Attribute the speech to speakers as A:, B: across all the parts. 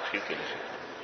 A: shi ke da shi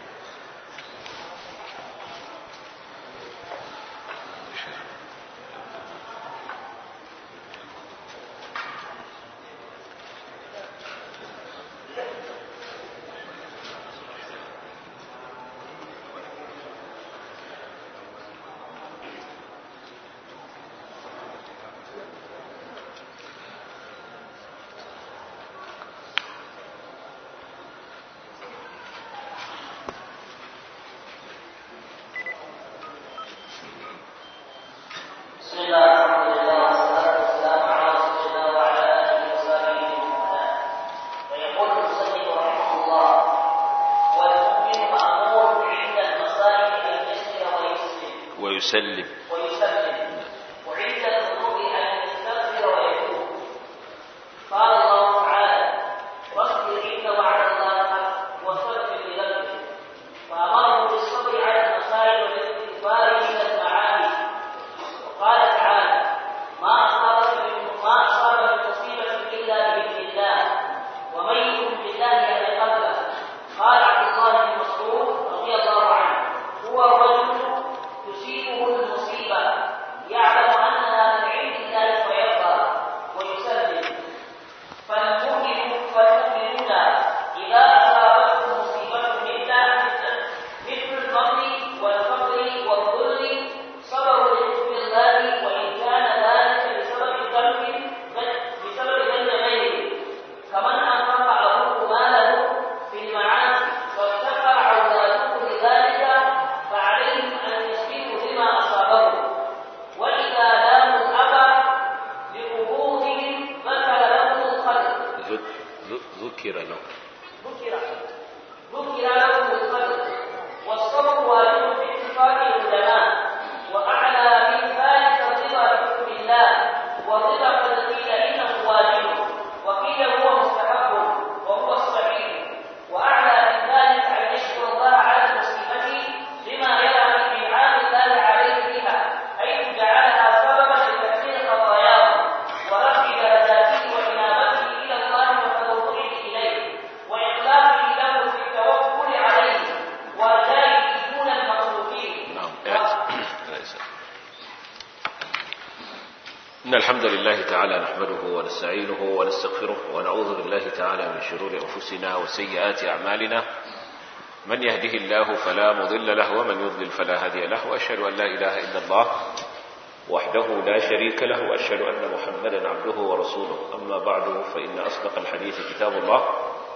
B: بسم الله الحمد لله والصلاة والسلام على رسول الله وعلى آله وصحبه ومن والاه. ويقول المصنف رحمه الله: والمؤمن مأمور عند المصائب أن يسلم ويسلم
A: ويسلم
B: ويسلم وعند الذنوب أن يستغفر ويتوب. قال الله تعالى: واصبر إن وعد الله حق واستغفر لذنبك. فأمره بالصبر على المصائب والاستغفار عند المعاني وقال تعالى ما أصابك من ما أصاب من مصيبة إلا بإذن الله ومن يؤمن بالله يهد قلبه قال عبد الله بن مسعود رضي الله عنه هو الرجل تصيبه المصيبة يعلم أنها من عند الله فيرضى ويسلم فالمؤمن فالمؤمنون إذا أصابتهم مصيبة مثل مثل الفقر والفقر والذل صبروا لحكم الله وإن كان ذلك بسبب ذنب بسبب ذنب غيره كمن أنفق أبوه ماله في المعاصي وافتقر أولاده لذلك فعليهم أن يسبقوا بما أصابهم وإذا لاموا الأب لقبوضهم ذكر لهم الخلق
A: ذك- ذ- ذكر له
B: ذكر ذكر لهم القدر والصبر واجب باتفاق العلماء واعلى من ذلك الرضا بحكم الله والرضا قد قيل انه واجب وقيل هو مستحب وهو الصحيح واعلى من ذلك ان يشكر الله على المصيبه لما يرى من انعام الله عليه بها حيث جعلها سببا لتكفير خطاياه ورفع درجاته وانابته الى الله وتضرعه اليه واخلاصه له في التوكل عليه ورجائه دون المخلوقين
A: نعم رئيسا. إن الحمد لله تعالى نحمده ونستعينه ونستغفره ونعوذ بالله تعالى من شرور أنفسنا وسيئات أعمالنا من يهده الله فلا مضل له ومن يضلل فلا هادي له وأشهد أن لا إله إلا الله وحده لا شريك له وأشهد أن محمدا عبده ورسوله أما بعد فإن أصدق الحديث كتاب الله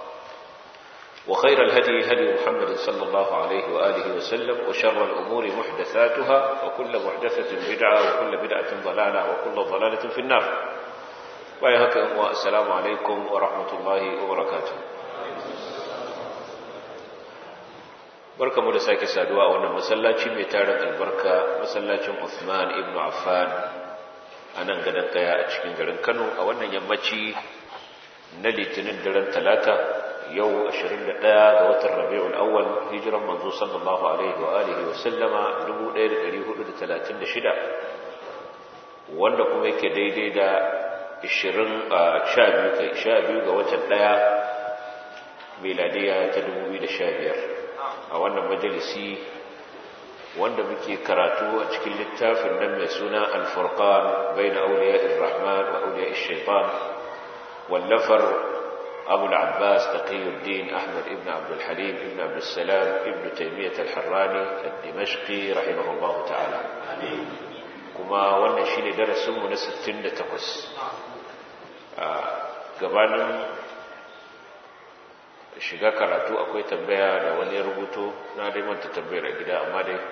A: وخير الهدي هدي محمد صلى الله عليه وآله وسلم وشر الأمور محدثاتها وكل محدثة بدعة وكل بدعة ضلالة وكل ضلالة في النار ويهك والسلام عليكم ورحمة الله وبركاته barka mu da sake saduwa a wannan masallaci mai tarin albarka masallacin Uthman ibn Affan a nan gadon kaya a cikin garin Kano a wannan yammaci na litinin daren talata yau 21 ga watan rabi'ul awwal hijiran manzo sallallahu alaihi wa alihi wa sallama 1436 wanda kuma yake daidai da 20 a 12 kai 12 ga watan 1 miladiya ta 2015 a wannan majalisi wanda muke karatu a cikin littafin nan mai suna al-furqan bayna awliya'ir rahman wa awliya'ish shaitan wallafar أبو العباس تقي الدين أحمد ابن عبد الحليم ابن عبد السلام ابن تيمية الحراني الدمشقي رحمه الله تعالى كما وانا شيني درس من ستين تقص gabanin shiga karatu akwai tambaya da wani ya rubuto na dai manta tambayar a gida amma dai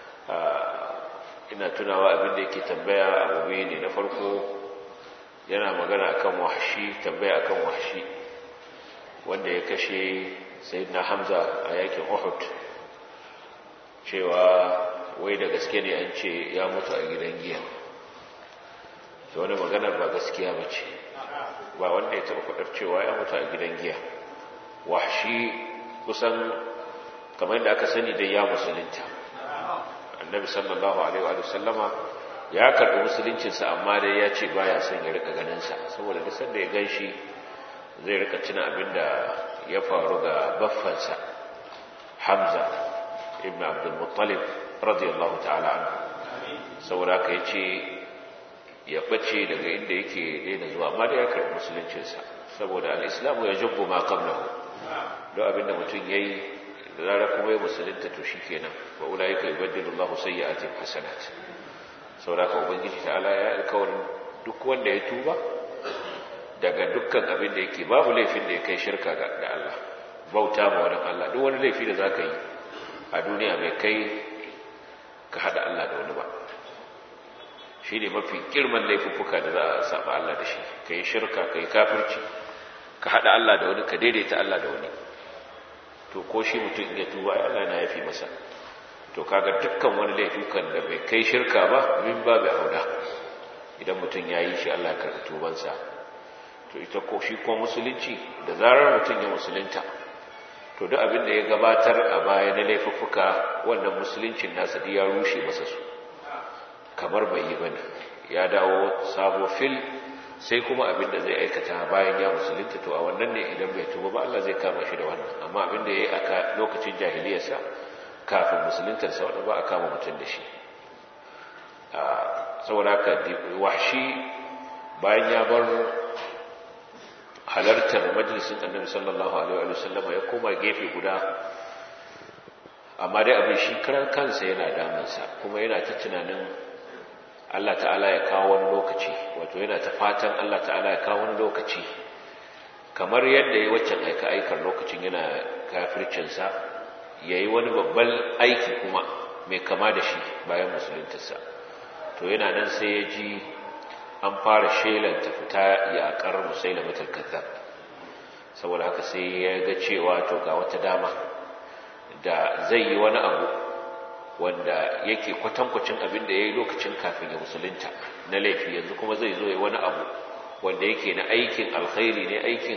A: ina tunawa abin da yake tambaya abu biyu ne na farko yana magana akan wahshi tambaya akan wahshi wanda ya kashe sayyidina hamza a yakin uhud cewa wai da gaske ne an ce ya mutu a gidan giya da wani maganar ba gaskiya ba ce ba wanda ya taɓa faɗar cewa ya mutu a gidan giya wahshi kusan kamar da aka sani dai ya musulunta annabi sallallahu alaihi wa sallama ya karɓi musuluncinsa amma dai ya ce baya son ya rika ganinsa saboda duk sanda ya gan shi zai rika tuna abin da ya faru ga baffansa hamza ibn abdul muttalib radiyallahu ta'ala anhu saboda haka yace ya bace daga inda yake daina zuwa amma da ya karɓi musuluncinsa saboda al-islamu ya jubbu ma qablahu don abinda mutum yayi da zarar kuma ya musulunta to shikenan wa ulaika yubaddilu Allahu sayyi'atihim hasanat saboda haka ubangiji ta'ala ya alkawarin duk wanda ya tuba daga dukkan abin da yake babu laifin da ya kai shirka ga Allah bauta ma wani Allah duk wani laifi da zaka yi a duniya bai kai ka hada Allah da wani ba shi ne mafi girman laifuffuka da za a saba Allah da shi ka yi shirka ka yi kafirci ka hada Allah da wani ka daidaita Allah da wani to ko shi mutum ya tuba Allah na yafi masa to kaga dukkan wani laifukan da bai kai shirka ba min babu auda idan mutum ya yi shi Allah karɓi tubansa to ita ko shi ko musulunci da zarar mutum ya musulunta to duk abin da ya gabatar a baya na laifuffuka wannan musuluncin nasa duk ya rushe masa su kamar bai yi bane ya dawo sabo fil sai kuma abin da zai aikata bayan ya musulunta to a wannan ne idan bai tuba ba Allah zai kama shi da wannan amma abin da ya yi aka lokacin jahiliyarsa kafin musuluntarsa wanda ba a kama mutum da shi saboda haka wahshi bayan ya bar halartar majalisin annabi sallallahu alaihi wa sallama ya koma gefe guda amma dai abin shi karan kansa yana damunsa kuma yana ta tunanin Allah ta'ala ya kawo wani lokaci wato yana ta fatan Allah ta'ala ya kawo wani lokaci kamar yadda ya waccan aika aikar lokacin yana kafircinsa ya yi wani babban aiki kuma mai kama da shi bayan musuluntarsa to yana nan sai ya ji an fara shelanta fita yaƙar musaila mutar kazzab saboda haka sai ya ga cewa to ga wata dama da zai yi wani abu wanda yake kwatankwacin abin da ya yi lokacin kafin ya musulunta na laifi yanzu kuma zai zo ya wani abu wanda yake na aikin alkhairi ne aikin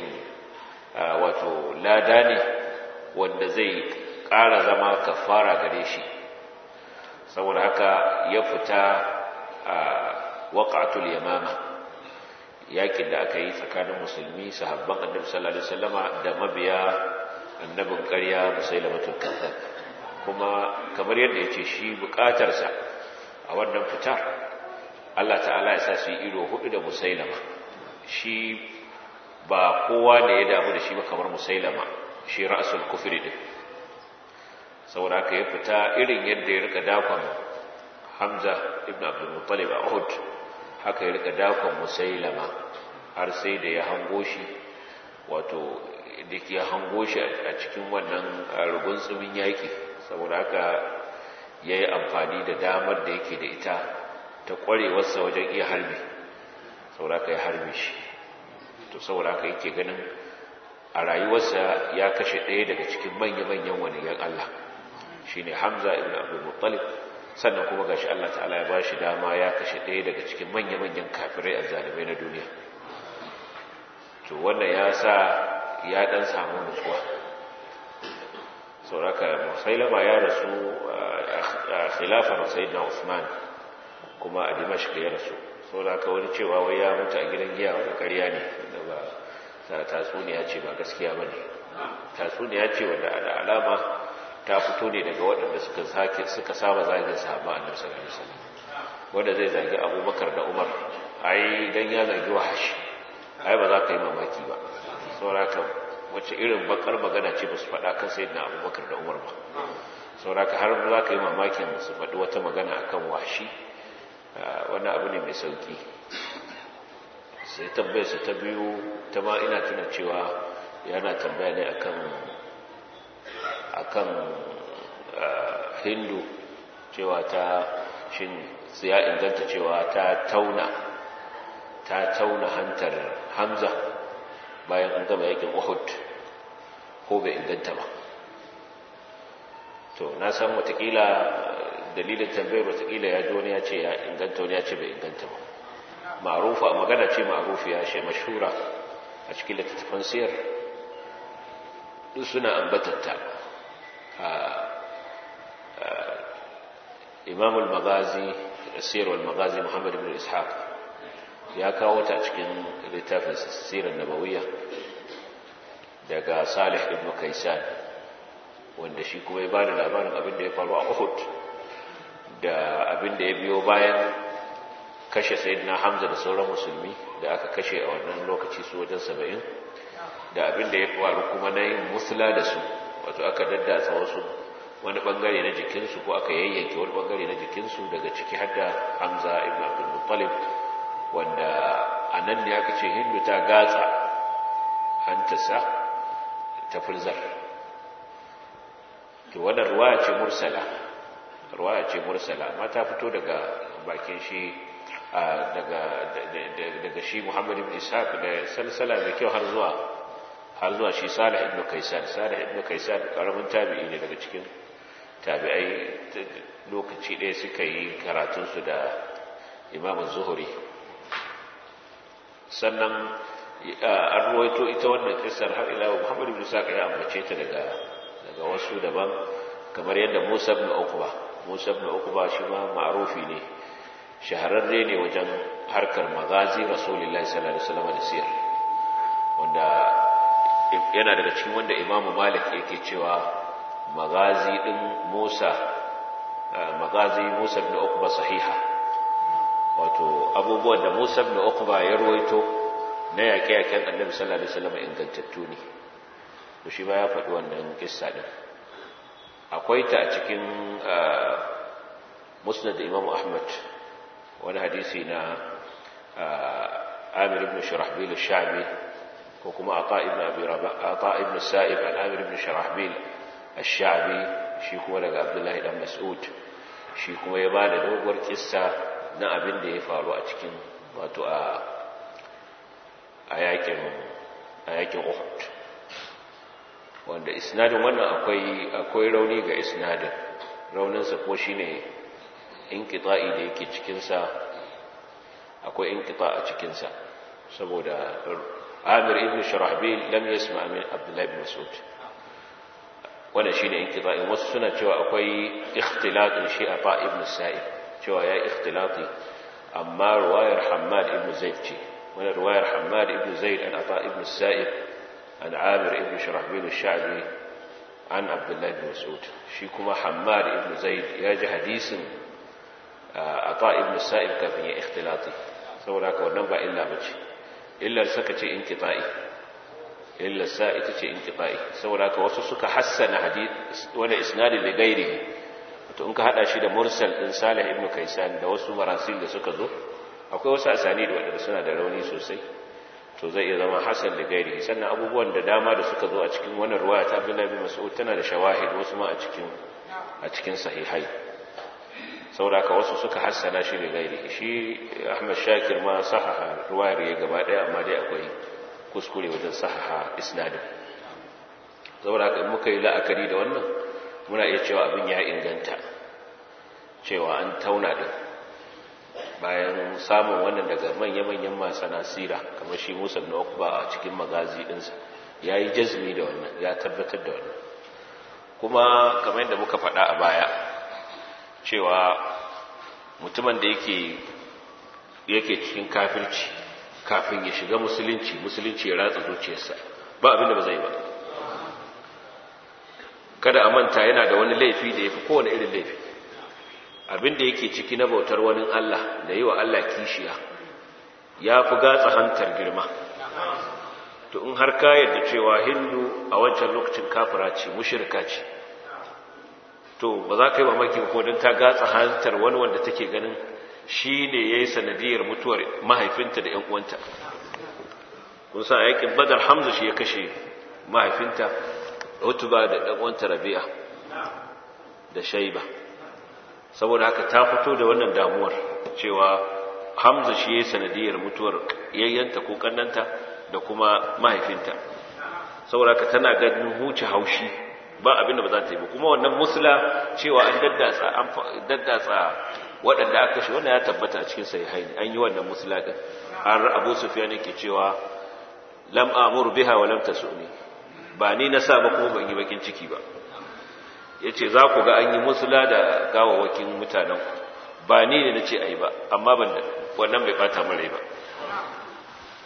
A: wato lada ne wanda zai ƙara zama kafara gare shi saboda haka ya fita a waƙatul yamama yakin da aka yi tsakanin musulmi sahabban annabi sallallahu alaihi wasallama da mabiya annabin ƙarya musailamatul kazzab kuma kamar yadda yace shi buƙatarsa a wannan fitar Allah ta'ala ya sa su yi ido hudu da musailama shi ba kowa ne ya damu da shi ba kamar musailama shi ra'sul kufri din saboda haka ya fita irin yadda ya rika dakon Hamza ibn Abdul Muttalib a Uhud haka ya rika dakon Musailama har sai da ya hango shi wato da ya hango shi a cikin wannan rugun tsumin yaki saboda haka ya yi amfani da damar da yake da ita ta kwarewarsa wajen iya harbi saboda haka ya harbe shi to saboda haka yake ganin a rayuwarsa ya kashe ɗaya daga cikin manya-manyan waniyan Allah shi ne Hamza ibn Abdul Muttalib sannan kuma gashi Allah ta'ala ya ba shi dama ya kashe ɗaya daga cikin manya-manyan kafirai a zalimai na duniya to wannan ya sa ya ɗan samu nutsuwa sauraka musailama ya rasu a khilafar sayyidina Usman kuma a Dimashq ya rasu sauraka wani cewa wai ya mutu a gidan giya wani ƙarya ne da ba tatsuniya ce ba gaskiya ba ne tatsuniya ce wanda da alama ta fito ne daga waɗanda suka sake suka saba zagin sahaba annabi sallallahu alaihi wasallam wanda zai zagi Abubakar da Umar ai dan ya zagi wahashi ai ba za ka yi mamaki ba sauraka wacce irin bakar magana ce ba su faɗa kan sayyidina Abubakar da Umar ba sauraka har za ka yi mamakin su faɗi wata magana akan wahashi wannan abu ne mai sauki sai tambayarsa ta biyu ta ma ina tuna cewa yana tambaya ne akan akan hindu cewa ta shin ya inganta cewa ta tauna ta tauna hantar hamza bayan an gama yakin uhud ko bai inganta ba to na san watakila dalilin tambayar watakila ya ji wani ya ce ya inganta wani ya ce bai inganta ba ma'rufa magana ce ma'rufiya ce mashhura a cikin littattafan siyar duk suna ambatatta imam al-magazi siyar al-magazi muhammad ibn ishaq ya kawo ta cikin littafin sirar nabawiyya daga salih ibn kaisan wanda shi kuma ya bada labarin abin da ya faru a Uhud da abin da ya biyo bayan kashe sayyidina Hamza da sauran musulmi da aka kashe a wannan lokaci su wajen 70 da abin da ya faru kuma na yin musula da su wato aka daddatsa wasu wani bangare na jikinsu ko aka yayyanke wani bangare na jikinsu daga ciki har da Hamza ibn Abdul Muttalib wanda a nan ne aka ce Hindu ta gatsa hantasa ta furzar to wannan ruwaya ce mursala ruwaya ce mursala amma ta fito daga bakin shi daga daga shi Muhammad ibn Ishaq da salsala mai kyau har zuwa har zuwa shi Salih ibn Kaysan Salih ibn Kaysan karamin tabi'i ne daga cikin tabi'ai lokaci ɗaya suka yi karatun su da Imam Zuhri sannan an ruwaito ita wannan kissar har ila Muhammad ibn Ishaq ya ambace ta daga daga wasu daban kamar yadda Musa ibn Uqba Musa ibn Uqba shi ma ma'rufi ne shahararre ne wajen harkar magazi Rasulullahi sallallahu alaihi wasallam da siyar wanda yana daga cikin wanda Imam Malik yake cewa magazi din Musa magazi Musa ibn Uqba sahiha wato abubuwan da Musa ibn Uqba ya ruwaito na yaƙe-yaƙen Annabi sallallahu alaihi wasallam ingantattu ne to shi ba ya faɗi wannan kissa din akwai ta a cikin musnad imam ahmad wani hadisi na amir ibn shurahbil al-sha'bi ko kuma ata ibn abi rabah ata ibn sa'ib an amir ibn shurahbil al-sha'bi shi kuma daga abdullahi dan mas'ud shi kuma ya bada doguwar kissa na abin da ya faru a cikin wato a a yakin a yakin uhud wanda isnadin wannan akwai akwai rauni ga isnadin rauninsa ko shine inqita'i da yake cikin sa akwai inqita a cikin sa saboda Amir ibn Shurahbil lam yasma min Abdullah ibn Mas'ud wannan shine inqita'i wasu suna cewa akwai ikhtilatin shi a ibn Sa'id cewa ya ikhtilati amma ruwayar Hammad ibn Zaid ce wannan ruwayar Hammad ibn Zaid an Ata ibn Sa'id عن عامر ابن شرحبيل الشعبي عن عبد الله بن مسعود شي كما حماد ابن زيد ياجي حديث عطاء ابن السائب كافin ya اختلاطي saboda haka wannan ba illa bace illar saka ce inqita'i illar sa ita ce inqita'i saboda haka wasu suka hassana hadith wala isnadi li ghairihi to in ka hada shi da mursal din Salih ibn Kaysan da wasu marasil da suka zo akwai wasu asani da wadanda suna da rauni sosai to zai iya zama hasan da gairi sannan abubuwan da dama da suka zo a cikin wannan ruwaya ta Abdullah bin Mas'ud tana da shawahid wasu ma a cikin a cikin sahihai saboda wasu suka hassana shi da gairi shi Ahmad Shakir ma sahaha ruwayar ya gaba daya amma dai akwai kuskure wajen sahaha isnadin saboda haka muka yi la'akari da wannan muna iya cewa abin ya inganta cewa an tauna din bayan samun wannan daga manya-manyan masu nasira kamar shi musa na ba a cikin magazi ɗinsa ya yi jazmi da wannan ya tabbatar da wannan kuma kamar yadda muka faɗa a baya cewa mutumin da yake yake cikin kafirci kafin ya shiga musulunci musulunci ya ratsa zuciyarsa ba abin da ba zai ba kada a manta yana da wani laifi da ya fi kowane irin laifi abin da yake ciki na bautar wani Allah da yi wa Allah kishiya ya fi gatsa hantar girma to in har ka yadda cewa hindu a wancan lokacin kafira ce mushirka ce to ba za ka yi mamaki ko don ta gatsa hantar wani wanda take ganin shi ne ya yi sanadiyar mutuwar mahaifinta da 'yan uwanta kun sa a yakin badar hamza shi ya kashe mahaifinta utuba da ɗan uwanta rabi'a da shaiba saboda haka ta fito da wannan damuwar cewa hamza shi ya yi sanadiyar mutuwar yayyanta ko kannanta da kuma mahaifinta saboda haka tana ganin huce haushi ba abinda ba za ta yi ba kuma wannan musula cewa an daddatsa an daddatsa waɗanda aka shi wannan ya tabbata a cikin sahihaini an yi wannan musula din har Abu Sufyan yake cewa lam amuru biha wa lam tasuni ba ni na sa ba kuma ban yi bakin ciki ba yace za ku ga an yi musula da gawawakin mutanen ku ba ni ne nace ayi ba amma ban wannan bai bata min rai ba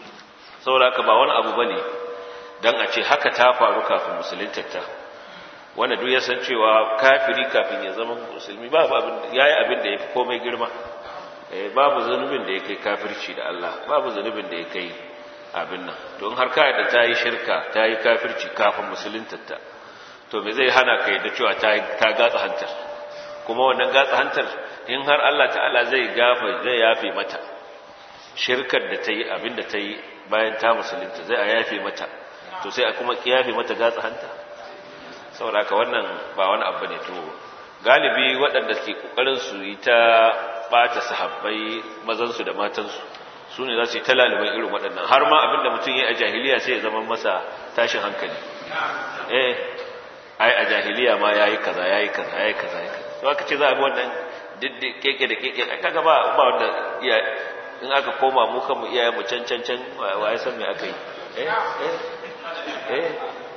A: saboda haka ba wani abu bane dan a ce haka ta faru kafin musulunta ta wanda duk ya san cewa kafiri kafin ya zama musulmi babu abin yayi abin da yafi komai girma eh babu zanubin da yake kafirci da Allah babu zanubin da yake abin nan don har ka da ta yi shirka ta yi kafirci kafin musuluntarta to me zai hana ka yadda cewa ta gatsa hantar kuma wannan gatsa hantar in har Allah ta'ala zai gafa zai yafe mata shirkar da ta yi abin da ta yi bayan ta musulunta zai a yafe mata to sai a kuma kiyafe mata gatsa hanta saboda ka wannan ba wani abu ne to galibi waɗanda ke kokarin su yi ta bata sahabbai mazansu da matansu su ne za su yi ta laliban irin waɗannan har ma abinda mutum ya yi a jahiliya sai ya zama masa tashin hankali eh ai a jahiliya ma ya yi kaza ya yi kaza ya yi kaza ya kaza to aka ce za a bi wannan diddi keke da keke kaga ba ba wanda iya in aka koma mu kanmu iyayen mu can can can wa ya san me aka yi eh eh eh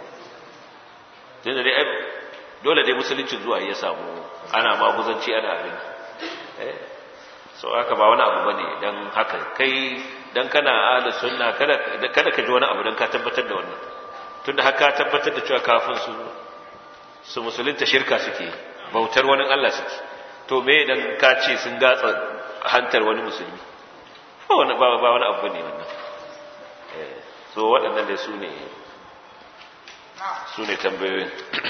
A: tunda dai dole dai musulunci zuwa ya samu ana maguzanci ana abin eh so haka ba wani abu bane dan haka kai dan kana ahli sunna kada kada ka ji wani abu dan ka tabbatar da wannan tunda haka tabbatar da cewa kafin su su musulunta shirka suke bautar wani Allah suke to me dan ka ce sun gatsa hantar wani musulmi ba wani ba wani abu bane wannan eh so waɗannan dai su ne su ne tambayoyin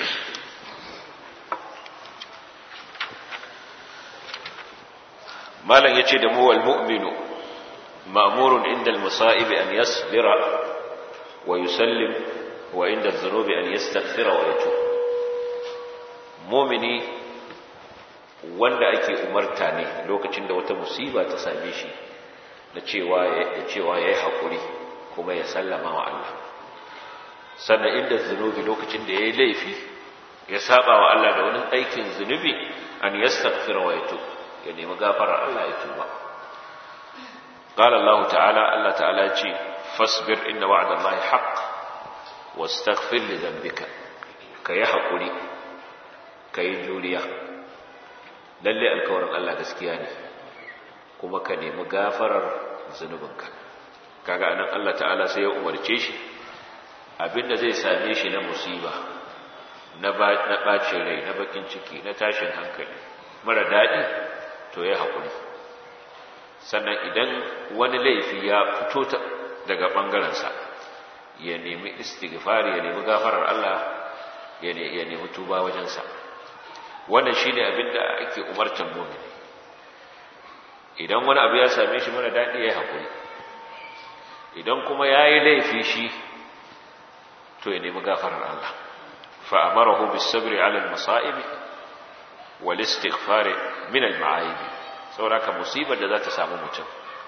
A: malam yace da mu wal mu'minu ma'murun inda al masa'ib an yasbira wa yusallim wa inda adh-dhunubi an yastaghfira wa yatub mu'mini wanda ake umarta ne lokacin da wata musiba ta same shi da cewa da cewa yayi hakuri kuma ya sallama wa Allah sannan inda zunubi lokacin da yayi laifi ya saba wa Allah da wani aikin zunubi an yastaghfira wa yatub ya nemi gafarar Allah ya tuba qala Allah ta'ala Allah ta'ala ce fasbir inna wa'da Allah haqq wastaghfir li dhanbika kayi hakuri kayi juriya lalle alkawarin Allah gaskiya ne kuma ka nemi gafarar zunubinka kaga anan Allah ta'ala sai ya umarce shi abinda zai same shi na musiba na bacin rai na bakin ciki na tashin hankali mara daɗi to ya haƙuri sannan idan wani laifi ya fito daga ɓangarensa ya nemi istighfari ya nemi gafarar Allah ya nemi tuba wajensa wannan shi ne abinda ake umartan mumini idan wani abu ya same shi mara daɗi ya haƙuri idan kuma ya yi laifi shi to ya nemi gafarar Allah fa'amarahu bisabri alal masa'ibi wal istighfari min al ma'aibi saboda musibar da za ta samu mutum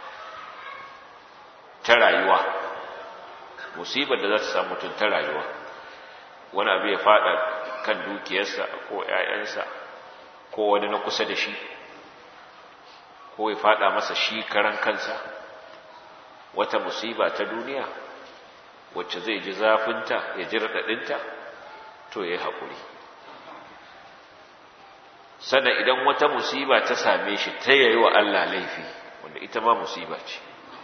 A: ta rayuwa musibar da za ta samu mutum ta rayuwa wani abu ya fada kan dukiyarsa ko ƴaƴansa ko wani na kusa da shi ko ya fada masa shi karan kansa wata musiba ta duniya wacce zai ji zafinta ya ji raɗaɗinta to ya yi haƙuri sannan idan wata musiba ta same shi ta yayi wa Allah laifi wanda ita ma musiba ce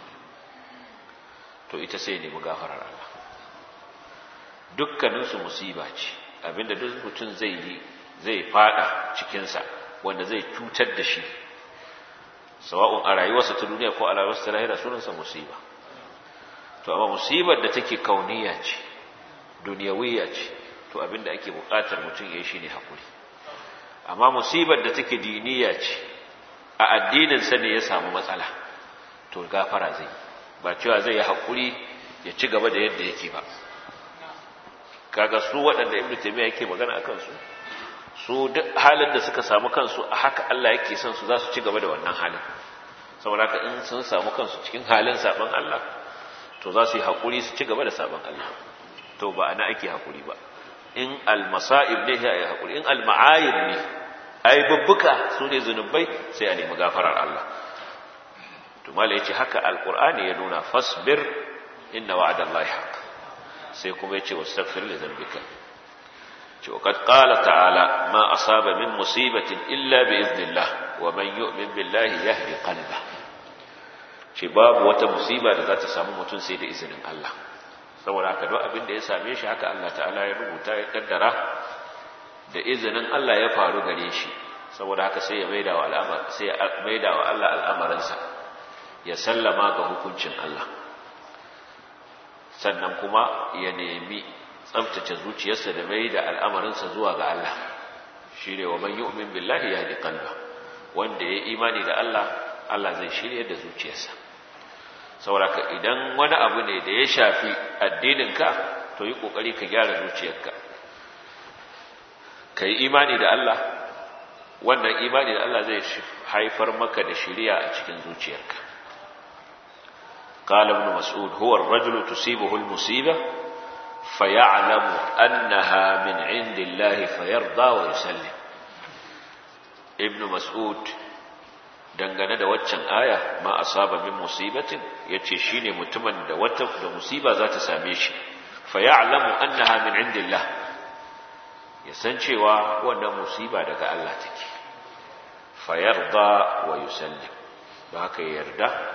A: to ita sai nemi gafarar Allah dukkaninsu musiba ce abinda duk mutum zai yi zai fada cikinsa wanda zai cutar da shi sawa'un a rayuwarsa ta duniya ko a rayuwarsa ta lahira sunansa musiba to amma musibar da take kauniya ce duniyawiyya ce to abinda ake buƙatar mutum ya yi shine hakuri amma musibar da take diniya ce a addinin sa ne ya samu matsala to gafara zai ba cewa zai yi hakuri ya ci gaba da yadda yake ba kaga su waɗanda ibnu taymiya yake magana akan su su duk halin da suka samu kansu a haka Allah yake son su za su ci gaba da wannan halin saboda haka in sun samu kansu cikin halin saban Allah to za su yi haƙuri su ci gaba da saban Allah to ba ana ake haƙuri ba in almasa'ib ne ya yi haƙuri in alma'ayib ne ai babbuka su ne zunubai sai a nemi gafarar Allah to mala yace haka alqur'ani ya nuna fasbir inna wa'dallahi haqq sai kuma yace wastaghfir li dhanbika ce وقد قال تعالى ما أصاب من مصيبة إلا بإذن الله ومن يؤمن بالله يهدي قلبه ce babu wata musiba da za ta samu mutum sai da izinin Allah saboda haka duk abin da ya same shi haka Allah ta'ala ya rubuta ya kaddara da izinin Allah ya faru gare shi saboda haka sai ya maida wa al'amar sai ya maida wa Allah al'amarinsa ya sallama ga hukuncin Allah sannan kuma ya nemi tsabtace zuciyarsa da maida al'amarinsa zuwa ga Allah shine wa man yu'min billahi yahdi qalba wanda ya imani da Allah Allah zai shirye da zuciyarsa saboda idan wani abu ne da ya shafi addininka to yi kokari ka gyara zuciyarka ka yi imani da Allah wannan imani da Allah zai haifar maka da shiriya a cikin zuciyarka قال ابن مسعود هو الرجل تصيبه المصيبة فيعلم أنها من عند الله فيرضى ويسلم ابن مسعود dangane da waccan aya ma asaba min musibatin yace shine mutumin da wata da musiba za ta same shi fa ya'lamu annaha min indillah ya san cewa wannan musiba daga Allah take fa yarda wa yusallim ba haka yarda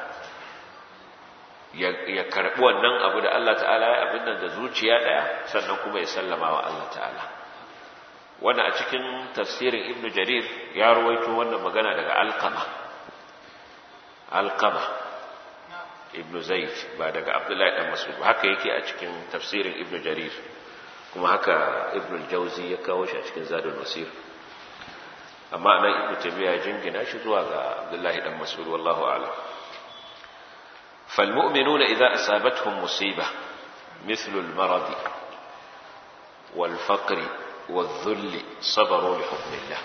A: ya karbi wannan abu da Allah ta'ala ya abin nan da zuciya daya sannan kuma ya sallama wa Allah ta'ala wannan a cikin tafsirin ibnu jarir ya ruwaito wannan magana daga alqama alqama ibnu zaid ba daga abdullahi dan mas'ud haka yake a cikin tafsirin ibnu jarir kuma haka ibnu al-jawzi ya kawo shi a cikin zadul masir amma anan ibnu tabiya jingina shi zuwa ga abdullahi dan mas'ud wallahu a'lam فالمؤمنون إذا أصابتهم مصيبة مثل المرض والفقر والذل صبروا لحكم الله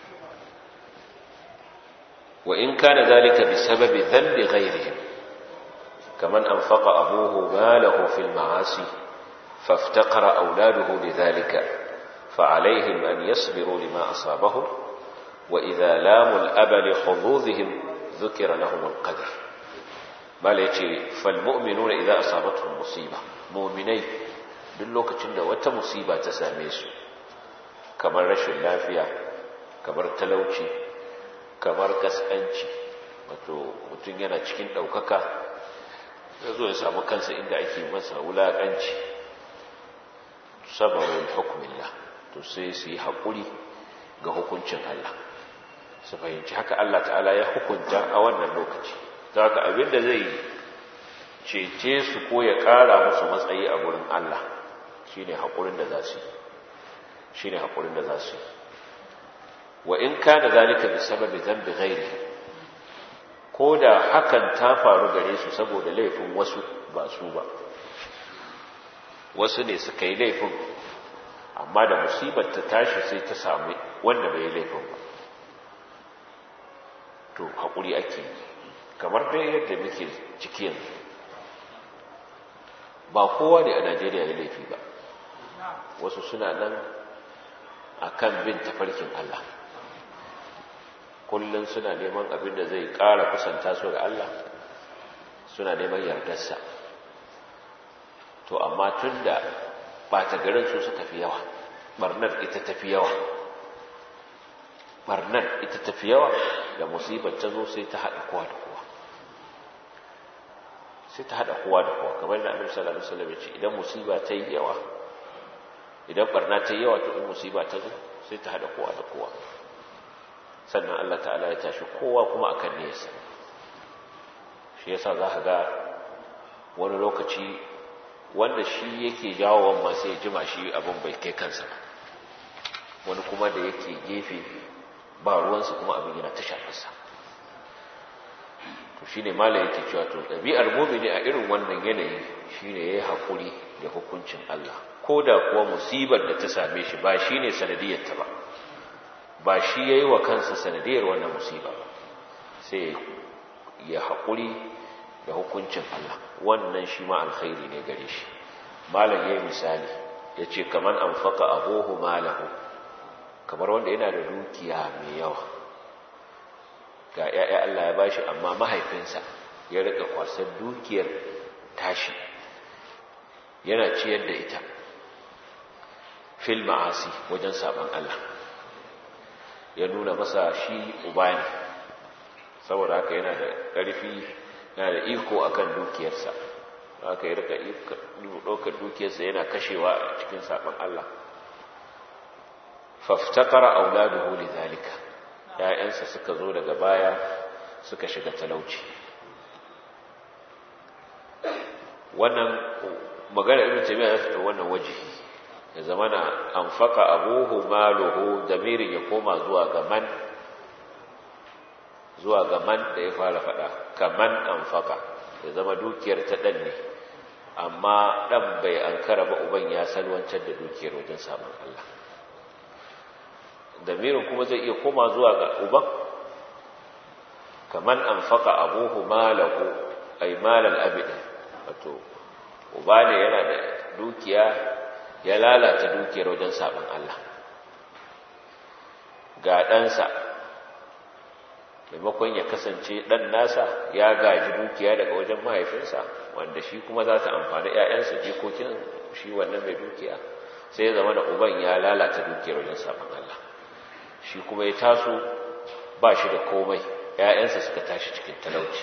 A: وإن كان ذلك بسبب ذنب غيرهم كمن أنفق أبوه ماله في المعاصي فافتقر أولاده لذلك فعليهم أن يصبروا لما أصابهم وإذا لاموا الأب لحظوظهم ذكر لهم القدر bala ya ce falmu'minuna idan asabatuhum musiba mu'minai duk lokacin da wata musiba ta same su kamar rashin lafiya kamar talauci kamar kaskanci wato mutum yana cikin ɗaukaka ya zo ya samu kansa inda ake masa wulaƙanci sabarun hukumillah to sai su yi haƙuri ga hukuncin Allah su fahimci haka Allah ta'ala ya hukunta a wannan lokaci ta haka abinda zai cece su ko ya ƙara musu matsayi a gurin Allah shi ne haƙurin da za su yi shi ne haƙurin da za su yi wa in ka da zalika bi sababi zambi ghairi ko da hakan ta faru gare su saboda laifin wasu ba su ba wasu ne suka yi laifin amma da musibar ta tashi sai ta sami wanda bai yi laifin ba to haƙuri ake yi kamar dai yadda muke ciki yanzu ba kowa ne a najeriya ya laifi ba wasu suna nan a kan bin tafarkin allah kullum suna neman abin da zai ƙara kusanta su ga allah suna neman yardarsa to amma tun da ɓata garin su suka fi yawa ɓarnar ita tafi yawa ɓarnar ita tafi yawa da musibar ta zo sai ta haɗa kowa da kowa sai ta haɗa kowa da kowa kamar da annabi sallallahu alaihi wasallam ya ce idan musiba ta yi yawa idan barna ta yi yawa to in musiba ta zo sai ta haɗa kowa da kowa sannan Allah ta'ala ya tashi kowa kuma akan nesa shi yasa za ka ga wani lokaci wanda shi yake jawo ma sai ya jima shi abin bai kai kansa ba wani kuma da yake gefe ba ruwansa kuma abin yana ta shafarsa to shine malai yake cewa to ɗabi'ar mumini a irin wannan yanayi shine yayi hakuri da hukuncin Allah ko da kuwa musibar da ta same shi ba shine sanadiyar ta ba ba shi yayi wa kansa sanadiyar wannan musiba ba sai ya hakuri da hukuncin Allah wannan shi ma alkhairi ne gare shi malam yayi misali yace kaman anfaqa abuhu malahu kamar wanda yana da dukiya mai yawa ga ‘ya'ya Allah ya bashi amma mahaifinsa ya rika kwasar dukiyar tashi yana ciyar da ita fil ma'asi wajen saban Allah ya nuna masa shi uba ne saboda haka yana da ƙarfi yana da iko akan dukiyarsa haka ya rika ɗaukar dukiyarsa yana kashewa a cikin saban Allah faftaqara auladuhu lidhalika ya'yansa suka zo daga baya suka shiga talauci wannan magana ibn taymiya ya fita wannan wajihi ya zamana anfaqa abuhu maluhu damirin ya koma zuwa ga man zuwa ga man da ya fara fada kaman anfaqa ya zama dukiyar ta dan ne amma dan bai ankara ba uban ya salwantar da dukiyar wajen samun Allah damirin kuma zai iya koma zuwa ga uban kaman anfaqa abuhu malahu ay malal abi wato uba ne yana da dukiya ya lalata dukiyar wajen sabon Allah ga ɗansa maimakon ya kasance ɗan nasa ya gaji dukiya daga wajen mahaifinsa wanda shi kuma za ta amfani ‘ya'yansa jikokin shi wannan mai dukiya sai ya zama da uban ya lalata dukiyar wajen sabon Allah shi kuma ya taso ba shi da komai ‘ya'yansa suka tashi cikin talauci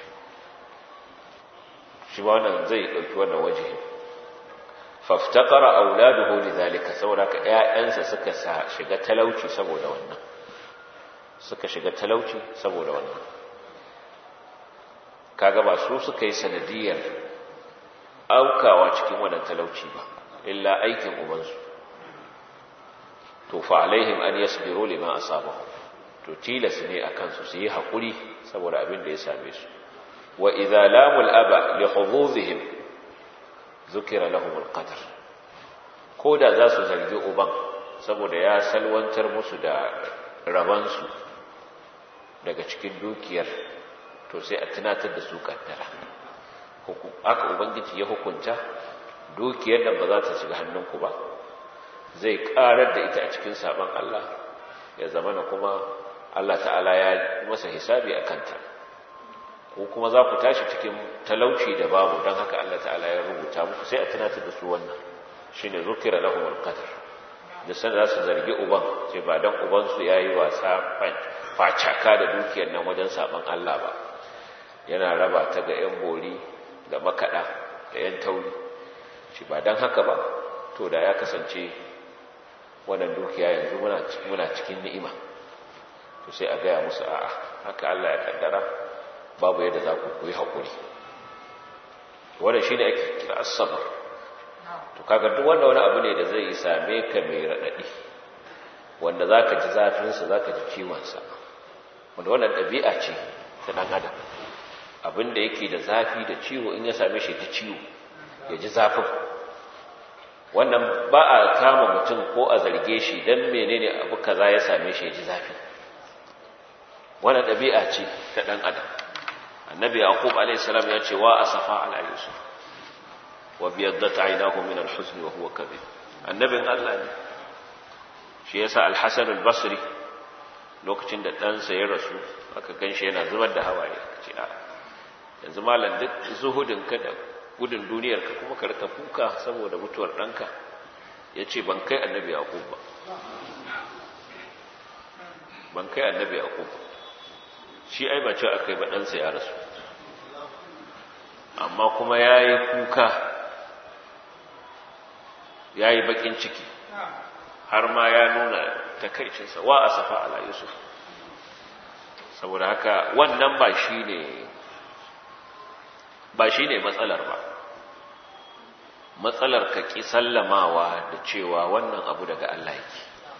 A: shi ba wannan zai ɗauki wannan waje faftakara auladuhu lidhalika saboda ka ƴaƴansa suka shiga talauci saboda wannan suka shiga talauci saboda wannan kaga ba su suka yi sanadiyar aukawa cikin wannan talauci ba illa aikin ubansu to fa alaihim an yasbiru lima asabahum to tilas ne akan su su yi hakuri saboda abin da ya same su wa idza lamul aba li hududihim zukira lahum alqadar ko da za su zargi uban saboda ya salwantar musu da rabansu daga cikin dukiyar to sai a tunatar da su kaddara aka ubangiji ya hukunta dukiyar da ba za ta shiga hannunku ba zai karar da ita a cikin sabon Allah ya zamana kuma Allah ta'ala ya masa hisabi a kanta ko kuma za ku tashi cikin talauci da babu don haka Allah ta'ala ya rubuta muku sai a tunatar da su wannan shi ne zukira lahum alqadar da san za su zargi uban sai ba dan uban su yayi wasa facaka da dukiyar nan wajen saban Allah ba yana raba ta ga yan bori da makada da yan tauri shi ba dan haka ba to da ya kasance wannan dukiya yanzu muna muna cikin ni'ima to sai a gaya musu a'a haka Allah ya kaddara babu yadda za ku koyi haƙuri wannan shi ne ake kira asabar to kaga duk wanda wani abu ne da zai same ka mai raɗaɗi wanda za ka ji zafinsa za ka ji ciwonsa wanda wannan ɗabi'a ce ta ɗan adam abin da yake da zafi da ciwo in ya same shi ta ciwo ya ji zafin wannan ba a kama mutum ko a zarge shi don menene abu kaza ya same shi ya ji zafi wannan ɗabi'a ce ta ɗan adam annabi yaqub alayhi salam ya ce wa asafa ala yusuf wa biyaddat aynahu min al-huzn wa huwa kadhib annabin Allah ne shi yasa al-hasan al-basri lokacin da ɗansa ya rasu aka ganshi yana zubar da hawaye ce a yanzu malam duk zuhudin ka da gudun duniyar ka kuma ka rika kuka saboda mutuwar ɗanka yace ban kai annabi yaqub ba ban kai annabi yaqub shi ai ba ce akai ba ɗansa ya rasu amma kuma ya yi kuka ya yi baƙin ciki har ma ya nuna takaicinsa wa a safa ala yusuf saboda haka wannan ba shi ne ba shi ne matsalar ba matsalar ka ƙi sallamawa da cewa wannan abu daga Allah yake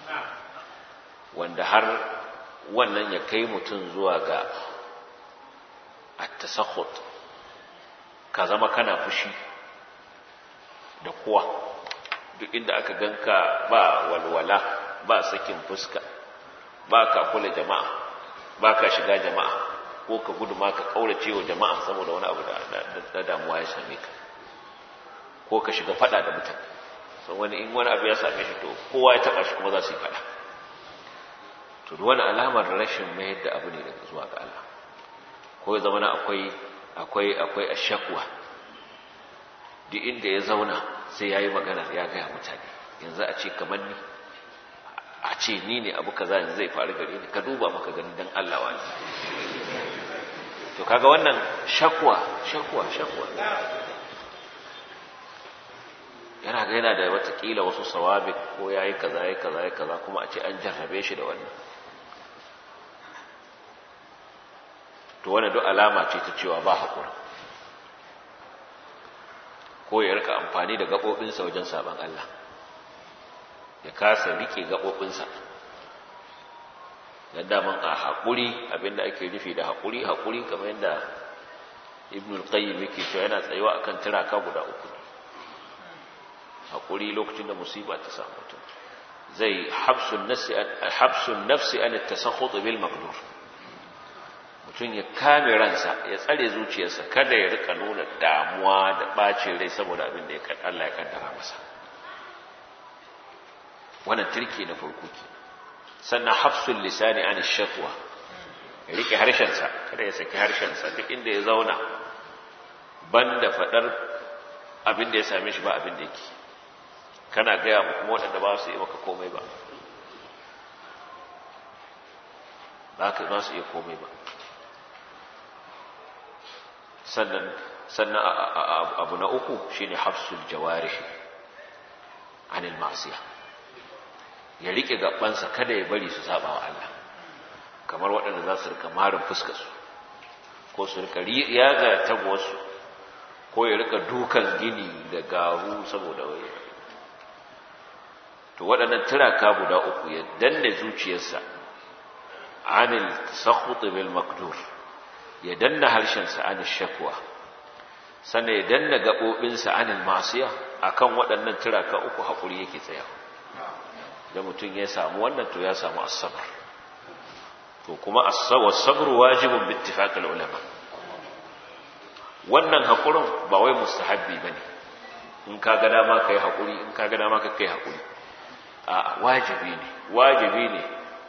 A: wanda har wannan ya kai mutum zuwa ga at-tasakhut ka zama kana fushi da kowa duk inda aka ganka ba walwala ba sakin fuska ba ka kula jama'a ba ka shiga jama'a ko ka gudu ma ka kaurace wa jama'a saboda wani abu da damuwa ya same ka ko ka shiga fada da mutane sau wani in wani abu ya same shi to kowa ya taba shi kuma za su yi fada to wani alamar rashin mayar da abu ne daga zuwa ga Allah ko ya zama akwai akwai akwai ashakwa duk inda ya zauna sai yayi magana ya ga mutane yanzu a ce kamar ni a ce ni ne abu kaza yanzu zai faru gare ni ka duba maka gani dan Allah wani to kaga wannan shakwa shakwa shakwa yana ga yana da watakila wasu sawabi ko ya yi kaza ya kaza ya kaza kuma a ce an jarrabe shi da wannan to wani duk alama ce ta cewa ba haƙura ko ya rika amfani da gaɓoɓinsa wajen sabon Allah ya kasa riƙe gaɓoɓinsa don daman a haƙuri abinda ake nufi da haƙuri haƙuri kamar yadda ibn al-qayyim yake cewa yana tsayuwa akan tiraka guda uku ne haƙuri lokacin da musiba ta samu mutum zai habsun nafsi habsun nafsi an at-tasakhut bil maqdur mutum ya kame ransa ya tsare zuciyarsa kada ya rika nuna damuwa da bacin rai saboda abin da Allah ya kaddara masa wannan turki na farko ke sannan hafsul lisani an shakwa ya rike harshensa kada ya saki harshensa duk inda ya zauna banda fadar abin da ya same shi ba abin da yake kana gaya mu kuma waɗanda ba su yi maka komai ba ba ka ba su iya komai ba sannan sannan abu na uku shine hafsul jawarih anil ma'siyah ya rike gabansa kada ya bari su saba wa Allah kamar waɗanda za su rika marin fuskar su ko su rika yaga tagwasu ko ya rika dukan gini da garu saboda waye to waɗannan turaka guda uku ya danne zuciyarsa anil tasakhut bil maqdur ya danna harshensa anil shakwa sannan ya danna gabobinsa anil masiya akan waɗannan turaka uku hakuri yake tsaya da mutum ya samu wannan to ya samu asabar to kuma asabar wajibun bi ittifaqil ulama wannan hakurin ba wai mustahabbi bane in ka ga dama kai hakuri in ka ga dama ka kai hakuri a wajibi ne wajibi ne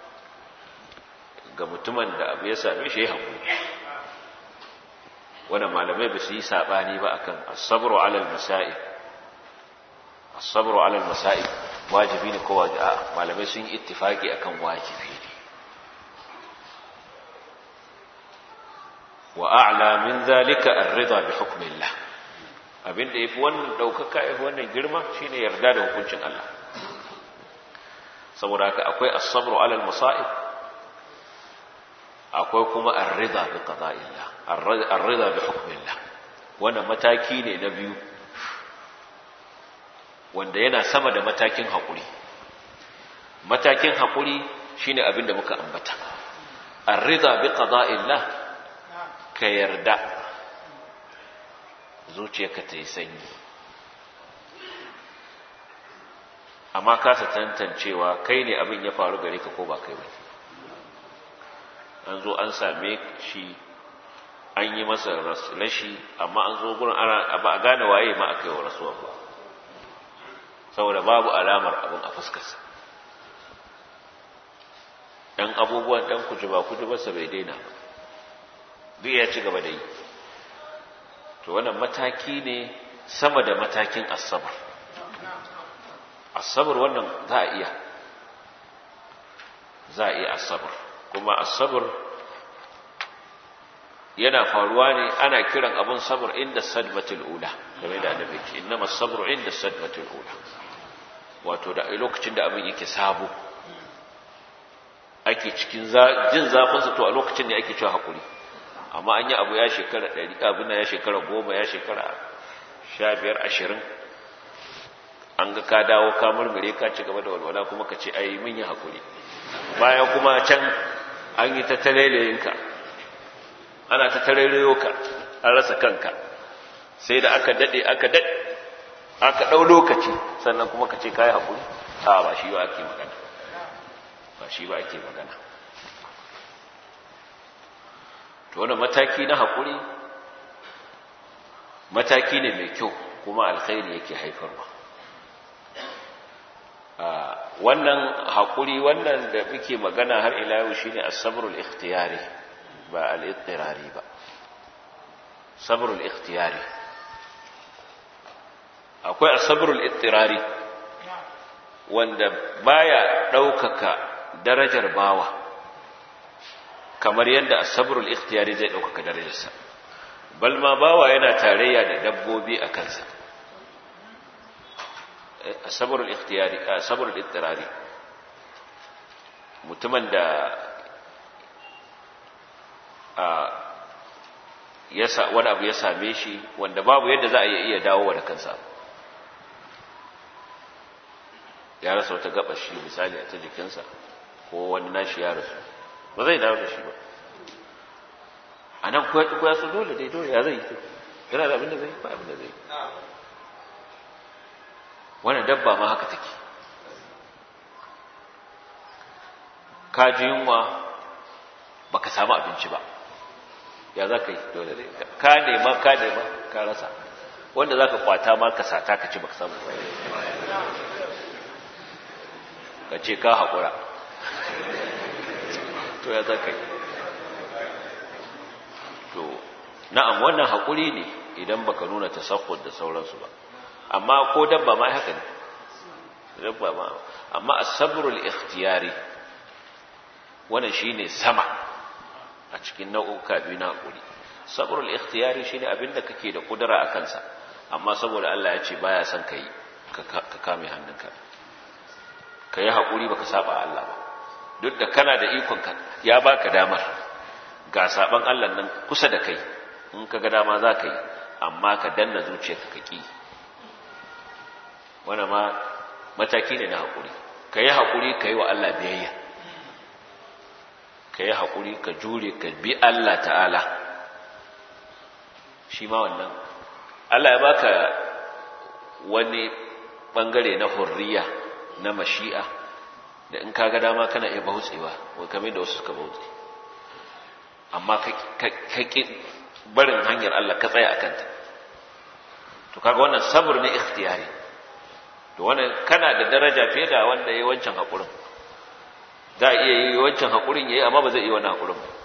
A: ga mutumin da abu ya same shi ya hakuri wannan malamai ba su yi sabani ba akan as-sabru 'ala al-masa'ib as-sabru 'ala al-masa'ib wajibi ne ko wajibi a malamai sun yi ittifaki akan wajibi ne wa a'la min zalika ar-ridha bi hukmillah abinda yafi wannan daukaka yafi wannan girma shine yarda da hukuncin Allah saboda haka akwai as-sabru 'ala al-masa'ib akwai kuma ar-ridha bi qada'illah ar-ridha bi hukmillah wannan mataki ne na biyu wanda yana sama da matakin haƙuri matakin haƙuri shine abin da muka ambata ar-ridha bi qada'illah ka yarda zuciyarka ta yi sanyi amma kasa tantancewa kai ne abin ya faru gare ka ko ba kai ba an zo an same shi an yi masa rashi amma an zo gurin ana ba a gane waye ma aka yi wa rasuwa ba saboda babu alamar abin a fuskarsa ɗan abubuwan ɗan kujuba kujubarsa bai daina ba duk ya ci gaba da yi to wannan mataki ne sama da matakin asabar asabar wannan za a iya za a iya asabar kuma asabar yana faruwa ne ana kiran abin sabar inda sadmatul ula game da annabi ce innama sabru inda sadmatul ula wato da lokacin da abin yake sabo ake cikin jin zafinsa to a lokacin ne ake cewa hakuri amma an yi abu ya shekara ɗari abin ya shekara goma ya shekara sha biyar ashirin an ga ka dawo ka murmure ka ci gaba da walwala kuma ka ce ai mun yi hakuri bayan kuma can an yi ta talalayinka ana ta tarerayo ka an rasa kanka sai da aka daɗe aka daɗe aka ɗau lokaci sannan kuma ka ce ka yi haƙuri a ba shi ba ake magana ba shi ba ake magana to wani mataki na haƙuri mataki ne mai kyau kuma alkhairi yake haifarwa wannan haƙuri wannan da muke magana har ila yau shine as-sabrul ikhtiyari ba al-ittirari ba sabrul ikhtiyari akwai as-sabrul ittirari wanda baya daukaka darajar bawa kamar yadda as-sabrul ikhtiyari zai daukaka darajarsa bal ma bawa yana tarayya da dabbobi a kansa sabrul ikhtiyari sabrul ittirari mutumin da ya wani abu ya same shi wanda babu yadda za a iya dawo da kansa ya rasa wata gaba shi misali a ta jikinsa ko wani nashi ya rasu ba zai dawo da shi ba a nan kuwa su dole dai dole ya zai yi yana da abin da zai ba abin da zai yi wani dabba ma haka take ka ji yunwa ba ka samu abinci ba ya za ka yi dole dai ka nema ka nema ka rasa wanda za ka kwata ma ka sata ka ci ba ka samu ka ce ka haƙura to ya za ka yi to na'am wannan haƙuri ne idan baka nuna tasaffur da sauransu ba amma ko dabba ma haka ne dabba ma amma as-sabrul ikhtiyari wannan shine sama a cikin nau'uka biyu na haƙuri sabrul ikhtiyari shine abinda kake da kudura a kansa amma saboda Allah ya ce baya son kai ka kame hannunka ka yi haƙuri baka saba Allah ba duk da kana da ikon ka ya baka damar ga saban Allah nan kusa da kai in ka ga dama za ka yi amma ka danna zuciyarka ka ƙi wannan ma mataki ne na haƙuri ka yi haƙuri ka yi wa Allah biyayya ka yi haƙuri ka jure ka bi Allah ta'ala shi ma wannan Allah ya baka wani ɓangare na hurriya na mashi'a da in ka ga dama kana iya bautsewa wa kamar da wasu suka bautse amma ka ƙi barin hanyar Allah ka tsaya a kanta to kaga wannan sabr ne ikhtiyari to wannan kana da daraja fiye da wanda yayi wancan hakurin za a iya yi wancan hakurin yayi amma ba zai yi wannan hakurin ba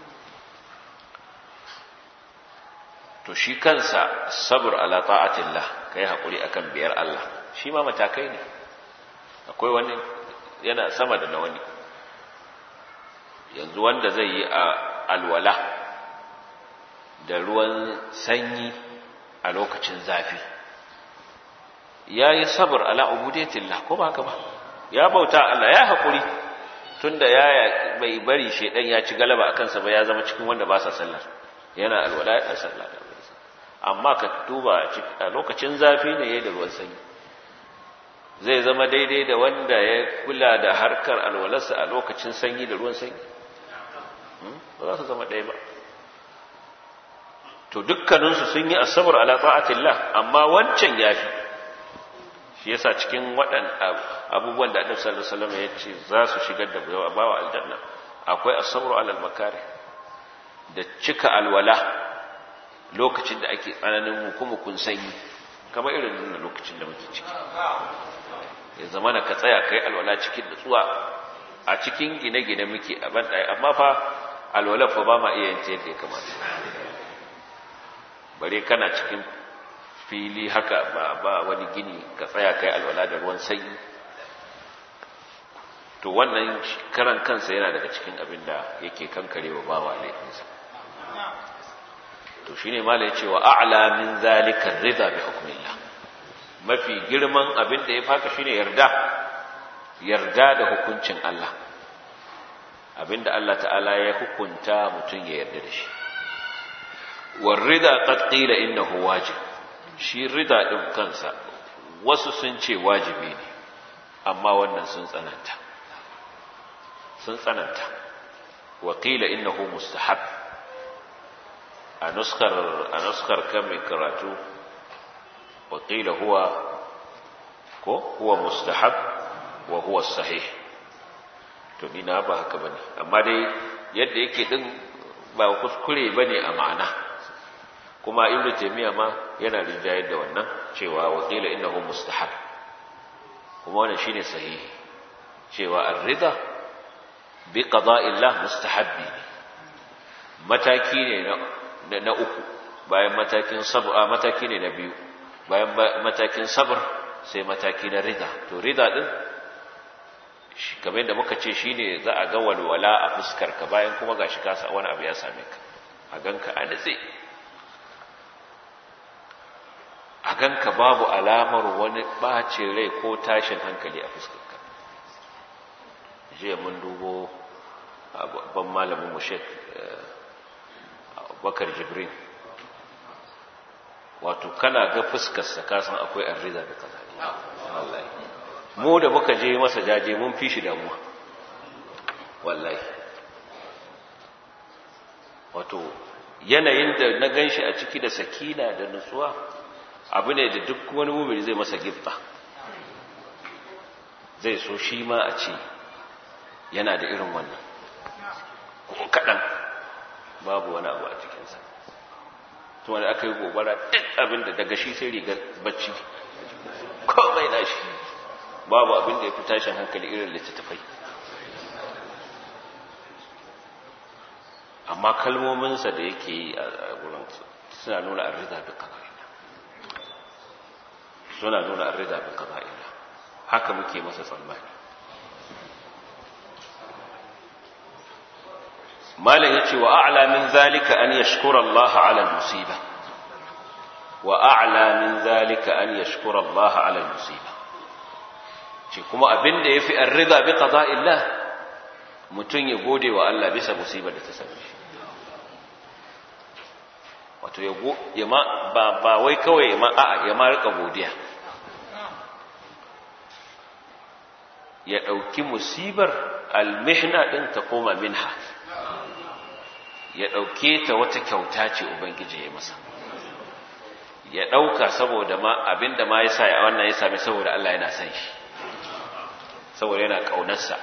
A: to shi kansa sabr ala ta'atillah kai hakuri akan biyar Allah shi ma matakai ne akwai wani yana sama da na wani yanzu wanda zai yi a alwala da ruwan sanyi a lokacin zafi ya yi sabar ala ubudiyatillah ko ba haka ba ya bauta Allah ya haƙuri tunda ya bai bari shedan ya ci galaba a kansa ba ya zama cikin wanda ba sa sallar yana alwala ya sallah da amma ka duba a lokacin zafi ne ya da ruwan sanyi zai zama daidai da wanda ya kula da harkar alwalarsa a lokacin sanyi da ruwan sanyi ba za su zama ɗaya ba to dukkaninsu sun yi asabar ala ta'atillah amma wancan yafi shi yasa cikin waɗan abubuwan da Annabi sallallahu alaihi wasallam ya ce za su shigar da bawa aljanna akwai asabar ala makare da cika alwala lokacin da ake tsananin hukumukun sanyi kamar irin nuna lokacin da muke ciki ya zama na ka tsaya kai alwala cikin nutsuwa a cikin gine-gine muke a ban amma fa alwala fa ba ma iya yin yadda ya kamata bare kana cikin fili haka ba ba wani gini ka tsaya kai alwala da ruwan sanyi to wannan karan kansa yana daga cikin abin da yake kankarewa bawa laifinsa to shine malai cewa a'la min zalika rida bi hukmillah mafi girman abin da ya faka shine yarda yarda da hukuncin Allah abinda Allah ta'ala ya hukunta mutum ya yarda da shi والرضا قد قيل إنه واجب shi rida ɗin kansa wasu sun ce wajibi ne amma wannan sun tsananta sun tsananta waƙila innahu mustahab a nuskar a nuskar kan mai karatu waƙila huwa ko huwa mustahab wa huwa sahih to ni na ba haka bane amma dai yadda yake din ba kuskure bane a ma'ana kuma ibnu taymiya ma yana rinjayar da wannan cewa waqila innahu mustahab kuma wannan shine sahihi cewa ar-ridha bi qada'illah mustahabbi mataki ne na na uku bayan matakin sabr mataki ne na biyu bayan matakin sabr sai mataki na ridha to ridha din kamar yadda muka ce shine za a ga walwala a fuskar ka bayan kuma gashi ka sa wani abu ya same ka a ganka a natse a a ganka babu alamar wani ɓacin rai ko tashin hankali a fuskarka jiya mun dubo babban malamin mu shek bakar jibrin wato kana ga fuskarsa kasan akwai arriza da kaza wallahi mu da muka je masa jaje mun fi shi damuwa wallahi wato yanayin da na ganshi a ciki da sakina da nutsuwa abu ne da duk wani mumini zai masa gifta zai so shi ma a ce yana da irin wannan ko kaɗan babu wani abu a cikinsa tuma da aka yi gobara duk abin da daga shi sai riga bacci komai na shi babu abin da ya fi tashin hankali irin littattafai amma kalmominsa da yake yi a wurin suna nuna arrida bi qada'ina suna nuna arrida bi qada'ina haka muke masa tsammani malam yace wa a'la min zalika an yashkura Allah 'ala al-musiba wa a'la min zalika an yashkura Allah 'ala al-musiba ce kuma abinda yafi arrida bi qada'illah mutun ya gode wa Allah bisa musibar da ta same shi wato ya ma ba ba wai kawai ya ma a'a ya ma rika godiya ya dauki musibar almihna din ta koma minha ya dauke ta wata kyauta ce ubangiji ya masa ya dauka saboda ma abinda ma yasa ya wannan ya same saboda Allah yana son shi saboda yana kaunarsa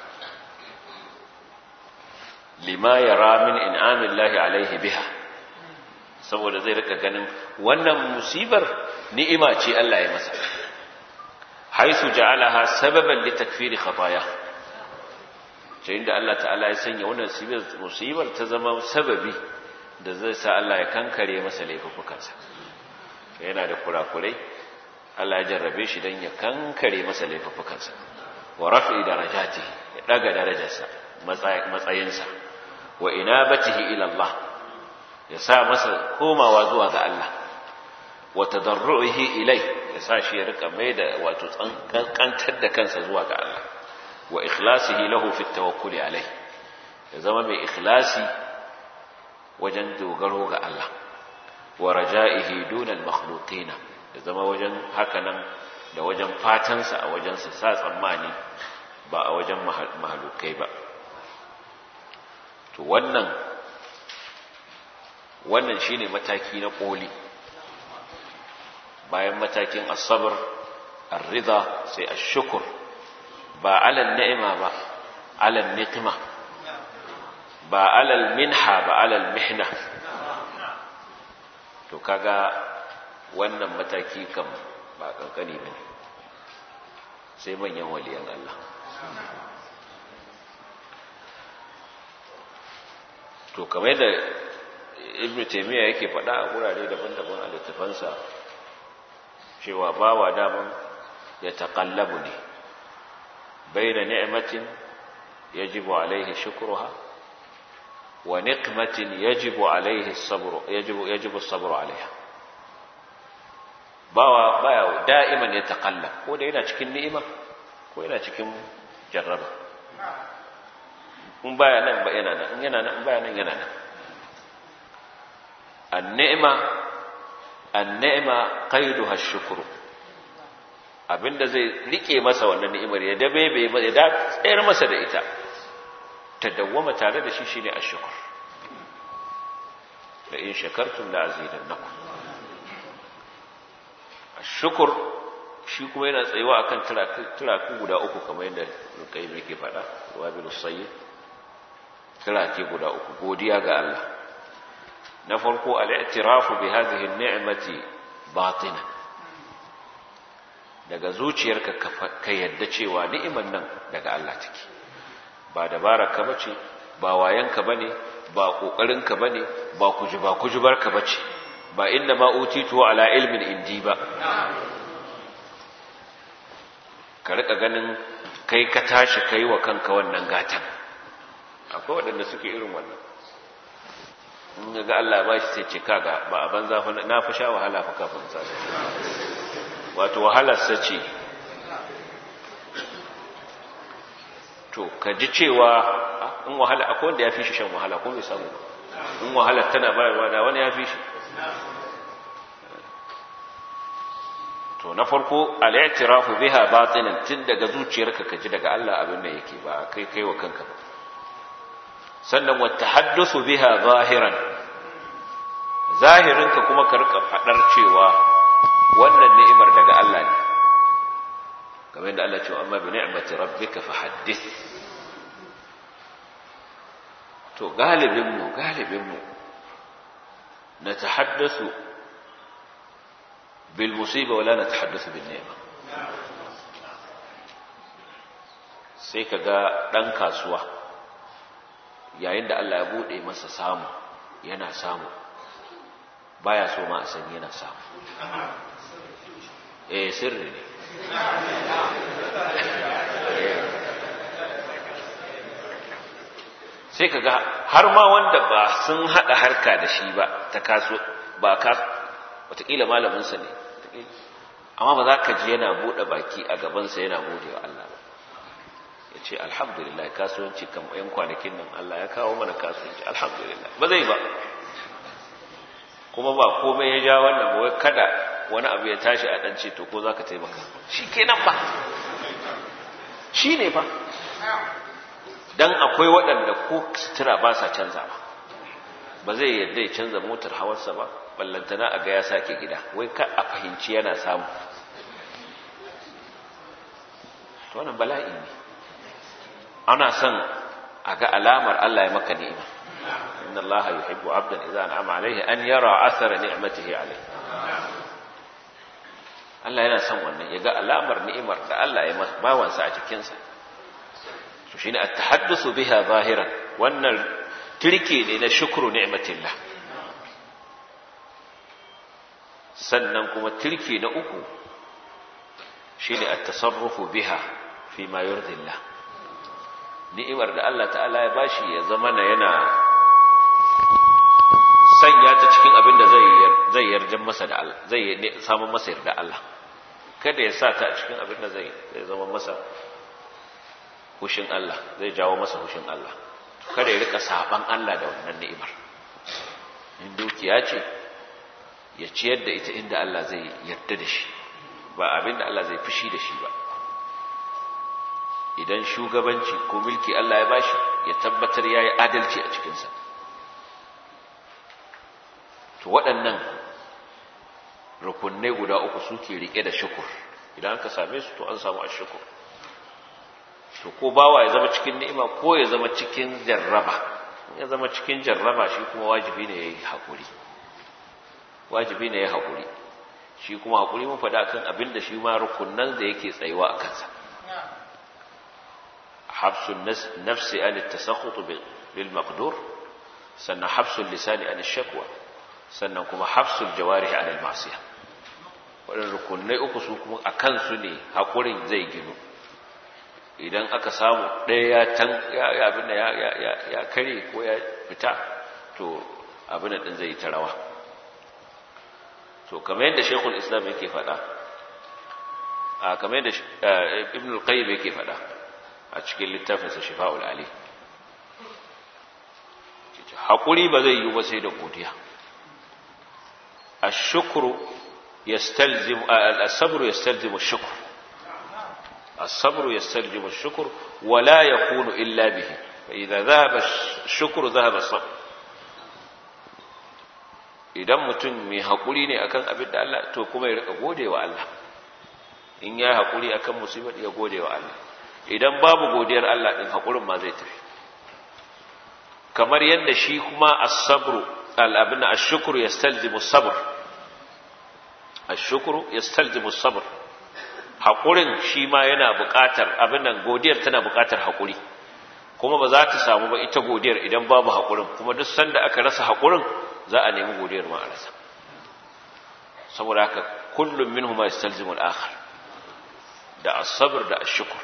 A: lima yara min in'amillahi alaihi biha saboda zai rika ganin wannan musibar ni'ima ce Allah ya masa haisu ja'alaha sababan li takfiri khataya ce inda Allah ta'ala ya sanya wannan musibar ta zama sababi da zai sa Allah ya kankare masa laifukansa yana da kurakurai Allah ya jarrabe shi dan ya kankare masa laifukansa wa raf'i darajati ya daga darajarsa matsayinsa wa inabatihi ila Allah ya sa masa komawa zuwa ga Allah wa tadarruhi ilai ya sa shi ya rika mai da wato kankantar da kansa zuwa ga Allah wa ikhlasihi lahu fi tawakkuli alai ya zama mai ikhlasi wajen dogaro ga Allah wa raja'ihi duna al-makhluqina ya zama wajen hakanan da wajen fatansa a wajen sa sa tsammani ba a wajen mahalukai ba to wannan wannan shine mataki na koli bayan matakin asabar ar-ridha sai ash-shukr ba alal ni'ima ba alal niqma ba alal minha ba alal mihna to kaga wannan mataki kam ba kankani bane sai manyan waliyan Allah to kamar da ibn taymiya yake faɗa a gurare daban-daban a littafansa cewa bawa daman ya taqallabu ne baina ni'matin yajibu alaihi shukruha wa niqmatin yajibu alaihi sabru yajibu yajibu sabru alaiha bawa baya da'iman ya taqallab ko da yana cikin ni'ima ko yana cikin jarraba in baya nan ba yana nan in yana nan in baya nan yana nan an-ni'ma an-ni'ma qayduha ash-shukru abinda zai rike masa wannan ni'imar ya dabe bai ya da tsayar masa da ita ta dawwama tare da shi shine ash-shukr la in shakartum la azidannakum ash-shukr shi kuma yana tsayuwa akan turaku guda uku kamar yadda kai yake faɗa wabilu sayyid turake guda uku godiya ga Allah na farko al-i'tirafu bi hadhihi an-ni'mati batina daga zuciyarka ka yadda cewa ni'imar nan daga Allah take ba dabara ka bace ba wayanka bane ba kokarin ka bane ba kuji ba kujubar ka bace ba inna ma utitu ala ilmin indi ba ka rika ganin kai ka tashi kai wa kanka wannan gatan akwai waɗanda suke irin wannan in ga Allah ba shi sai ce kaga ba a banza fa na fi sha wahala fa kafin sa wato wahalar sa ce to ka ji cewa in wahala akwai wanda ya fi shi shan wahala ko bai samu in wahalar tana bayarwa da wani ya fi shi to na farko al-i'tirafu biha batinan tun daga zuciyarka ka ji daga Allah abin da yake ba kai kai wa kanka ba sannan wa tahaddusu biha zahiran zahirinka kuma ka rika fadar cewa wannan ni'imar daga Allah ne kamar yadda Allah ce amma bi ni'mati rabbika fahaddith to galibin mu galibin mu na tahaddasu bil musiba wala na tahaddasu bin ni'ma sai kaga dan kasuwa yayin da Allah ya bude masa samu yana samu baya so ma a san yana samu eh sirri ne sai kaga har ma wanda ba sun hada harka da shi ba ta kaso ba ka wataƙila malaminsa ne amma ba za ka ji yana buɗe baki a gabansa yana gode wa Allah ba ya ce alhamdulillah kasuwanci kan yan kwanakin nan Allah ya kawo mana kasuwanci alhamdulillah ba zai ba kuma ba komai ya ja wannan ba wai kada wani abu ya tashi a ɗan to ko za ka taimaka shi kenan ba shi ne ba dan akwai waɗanda ko sutura ba sa canza ba ba zai yadda ya canza motar hawarsa ba ballantana a ga ya sake gida wai ka a fahimci yana samu to wannan bala'i ne ana son a ga alamar Allah ya maka ni'ima inna Allah yuhibbu 'abdan idza an'ama 'alayhi an yara athara ni'matihi 'alayhi Allah yana son wannan ya ga alamar ni'imar da Allah ya masa bawansa a cikinsa to shine at-tahaddusu biha zahiran wannan turke ne na shukru ni'matillah sannan kuma turke na uku shine at-tasarrufu biha fi ma yurdillah ni'imar da Allah ta'ala ya bashi ya zama na yana sanya ta cikin abin da zai zai yarda masa da Allah zai samu masa yarda Allah kada ya sa ta cikin abin da zai zama masa hushin Allah zai jawo masa hushin Allah kada ya rika saban Allah da wannan ni'imar in dukiya ce ya ciyar da ita inda Allah zai yarda da shi ba abin da Allah zai fushi da shi ba idan shugabanci ko mulki Allah ya bashi ya tabbatar yayi adalci a cikinsa to waɗannan rukunai guda uku suke rike da shukur idan aka same su to an samu ashukur to ko bawa ya zama cikin ni'ima ko ya zama cikin jarraba ya zama cikin jarraba shi kuma wajibi ne yayi hakuri wajibi ne yayi hakuri shi kuma hakuri mun faɗa kan abin da shi ma rukunnan da yake tsayuwa a kansa habsun nafsi an at-tasakhut bil maqdur sannan habsul lisani an ash-shakwa sannan kuma habsul jawarih an al-ma'siyah waɗannan rukunai uku su kuma a kansu ne haƙurin zai ginu idan aka samu ɗaya ya abin da ya kare ko ya fita to abin da ɗin zai yi ta rawa to kamar yadda shekul islam yake faɗa a kamar yadda ibn al-qayyim yake faɗa a cikin littafinsa shifa'ul ali haƙuri ba zai yi ba sai da godiya الشكر يستلزم الصبر يستلزم الشكر الصبر يستلزم الشكر ولا يكون إلا به فإذا ذهب الشكر ذهب الصبر idan mutum mai haƙuri ne akan abin da Allah to kuma ya rika gode wa Allah in ya haƙuri akan musibar ya gode wa Allah idan babu godiyar Allah din haƙurin ma zai tafi kamar yadda shi kuma as-sabru al-abin ash-shukru yastalzimu as-sabr ash-shukru yastalzimu as-sabr haƙurin shi ma yana buƙatar abin nan godiyar tana buƙatar haƙuri kuma ba za ta samu ba ita godiyar idan babu haƙurin kuma duk sanda aka rasa haƙurin za a nemi godiyar ma a rasa saboda haka kullum minhuma yastalzimu al-akhar da as-sabr da ash-shukr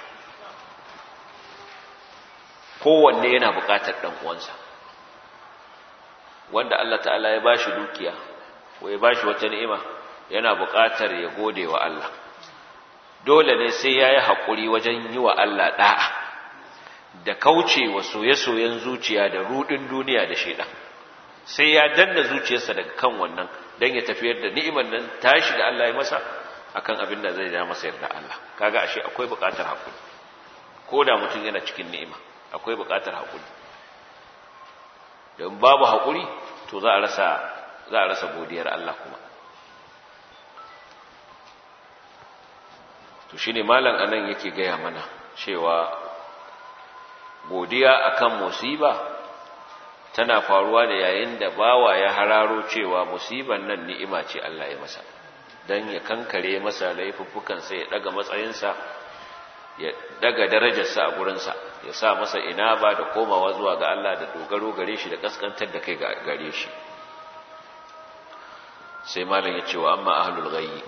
A: kowanne yana buƙatar dan uwansa wanda Allah ta'ala ya bashi dukiya ko ya bashi wata ni'ima yana buƙatar ya gode wa Allah dole ne sai yayi hakuri wajen yi wa Allah da'a da kauce wa soye-soyen zuciya da rudin duniya da shaidan sai ya danna zuciyarsa daga kan wannan dan ya tafiyar da ni'imar nan tashi da Allah ya masa akan abin da zai ja masa yarda Allah kaga ashe akwai buƙatar hakuri ko da mutum yana cikin ni'ima akwai buƙatar hakuri don babu hakuri to za a rasa za a rasa godiyar Allah kuma to shine malam anan yake gaya mana cewa godiya akan musiba tana faruwa da yayin da bawa ya hararo cewa musiban nan ni'ima ce Allah ya masa dan ya kankare masa laifuffukansa ya daga matsayinsa ya daga darajarsa a gurinsa ya sa masa ina ba da komawa zuwa ga Allah da dogaro gare shi da kaskantar da kai gare shi sai malam ya ce wa amma ahlul ghayyi